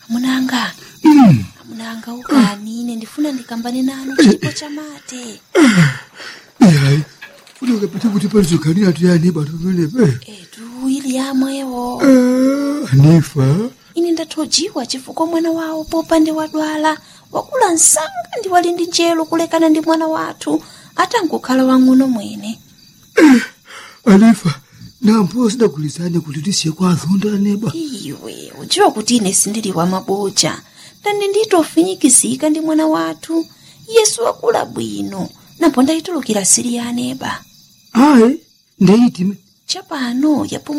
amunanga Mm. amunanga ukani ine ndifuna ndikambane nanu chipo chamate Yayi. Kuti ukapita kuti palizokanira tuyani bantu pamenepe. etu ili yamwewo Ah, Anifa. ine ndathojiwa chifukwa mwana wawo popande wadwala wakula msanga ndi wali ndi njelo kulekana ndi mwana wathu atangokhala wang'ono mwene Anifa. Nampo sidagulizane kuti tisiye kwa azonda aneba. iwe udziwa kuti ine sindili wa maboja ndani nditofinyikizika ndi mwana wathu yesu wakula bwino napo ndayitulukira siri ya aneba Ayi. Ndeyitime. chapano yapo